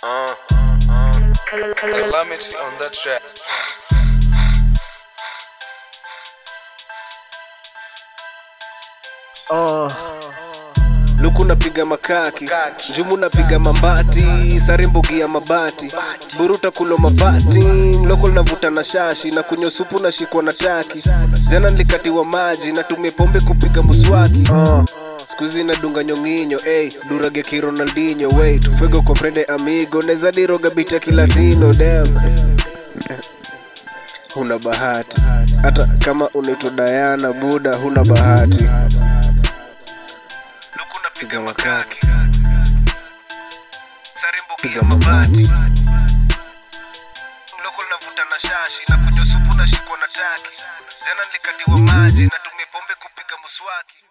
Uh, uh, calamity on that track. Oh. luku napiga makaki njumu napiga mambati sare mbogi ya mabati buruta kulo mabati loko navuta na shashi na kunywa supu na shikwa na taki jana nilikatiwa maji natumia pombe kupiga muswaki oh. skuizi nadunga nyonginyo ey durage ki ronaldinho wait fuego comprende amigo neza diroga bita kilatino dem huna bahati hata kama unaitwa dayana buda huna bahati luku napiga makaki sarimbo piga mabati loko navuta na shashi na kunywa supu na shikwa na taki jana nilikatiwa maji natumia pombe kupiga muswaki